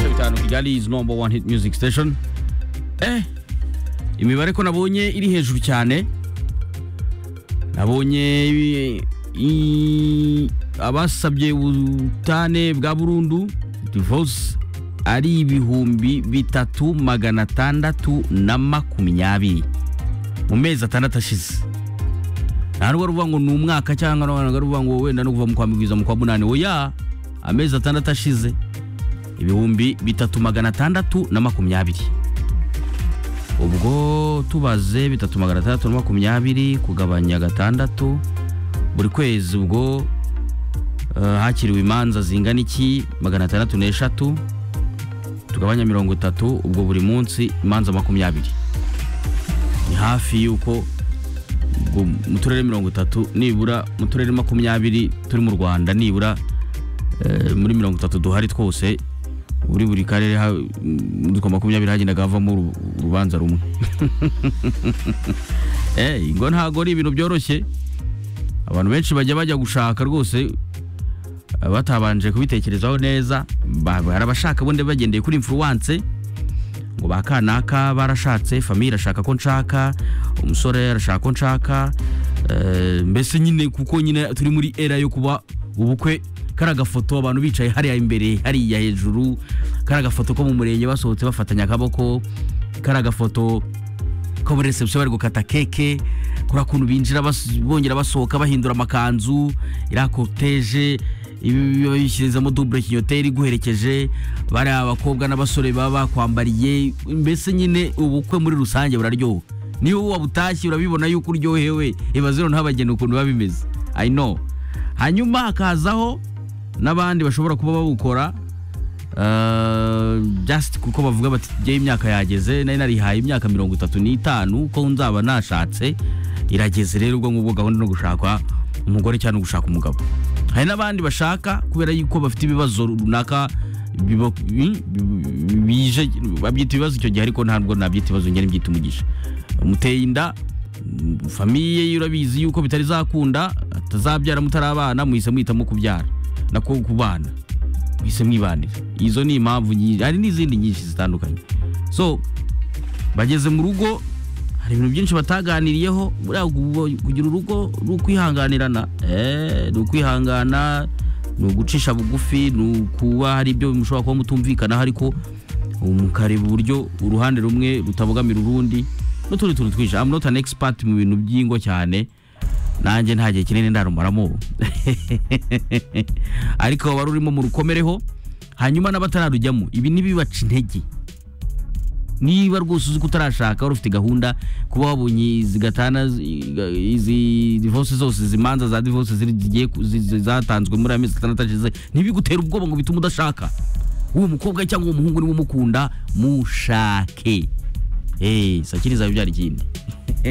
Kigali number one hit music station eh imibare ko nabonye iri hejuru cyane nabonye i- abasabye ubutane bwa burundu divorce ari ibihumbi bitatu magana atandatu na makumyabiri mu mezi atandatu ashize nta n'ubwo ruvuga ngo ni umwaka cyangwa nta ruvuga ngo wenda no kuva mu kwa migwiza mu kwa munani oya amezi atandatu ashize ibihumbi bitatu magana atandatu na makumyabiri ubwo tubaze bitatu magana atandatu na makumyabiri kugabanya gatandatu buri kwezi ubwo eh, hakiriwe imanza zingana iki magana atandatu n'eshatu tugabanya mirongo itatu ubwo buri munsi imanza makumyabiri ni hafi y'uko ubwo mu turere mirongo itatu nibura mu turere makumyabiri turi mu rwanda nibura eh, muri mirongo itatu duhari twose muri buri karere ha- muri utwo makumyabiri hagendaga havamo uru- urubanza rumwe Eh, ngo ntago ari ibintu byoroshye abantu benshi bajya bajya gushaka rwose eh, batabanje kubitekerezaho neza ba- hari abashaka ubundi bagendeye kuri influence ngo ba kanaka barashatse famiye irashaka ko nshaka umusore arashaka ko nshaka eh, mbese nyine kuko nyine turi muri era yo kuba ubukwe kari agafoto abantu bicaye hariya imbere hariya hejuru kari agafoto ko mu murenge basohotse bafatanya akaboko kari agafoto ko muri reception bari gukata keke kuri kuntu binjira bas- bongera basohoka bahindura amakanzu iriya koteje babishyirizamo dubure kinyoteri iguherekeje bari abakobwa n'abasore baba bakwambariye mbese nyine ubukwe muri rusange buraryoha niba wabutashye urabibona yuko uryohewe ibaze noneho abageni ukuntu biba bimeze i know hanyuma hakazaho n'abandi bashobora kuba babukora Uh, just kuko bavuga bati njyewe imyaka yageze nari narihaye imyaka mirongo itatu n'itanu ko nzaba nashatse irageze rero ubwo ngubwo gahunda no gushaka umugore cyangwa no gushaka umugabo hari n'abandi bashaka kubera yuko bafite ibibazo runaka biba- bi- bi- bije babyita ibibazo icyo gihe ariko ntabwo nabyita ibibazo njye nibyita umugisha muteye inda mm, famiye ye urabizi yuko bitari zakunda atazabyara mutarabana muhise muhitamo kubyara nako kubana mwise mwibanira izo ni impamvu nyinshi hari n'izindi nyinshi zitandukanye so bageze mu rugo hari ibintu byinshi bataganiriyeho buriya gu- kugira urugo ni ukwihanganirana Eh, ni ukwihangana ni ugucisha bugufi ni ukuba hari ibyo mushobora kuba mutumvikanaho ariko mukareba uburyo uruhande rumwe rutabogamira urundi n'utundi tuntu twinshi I'm not an expert mu bintu by'ingo cyane nanjye nta gihe kinini ndarumaramo ariko wari urimo mu rukomereho hanyuma n'abatararujyamo ibi ntibibaca intege niba rwose uzi ko utarashaka wari ufite gahunda kuba wabonye izi gatana zi- izi divose zose izi manza za divose zigiye ku- zi- zi- zatanzwe muri aya mezi atandatu ashize ntibigutere ubwoba ngo bitume udashaka uwo mukobwa cyangwa uwo muhungu niba umukunda mushake sakiriza bibyara ikindi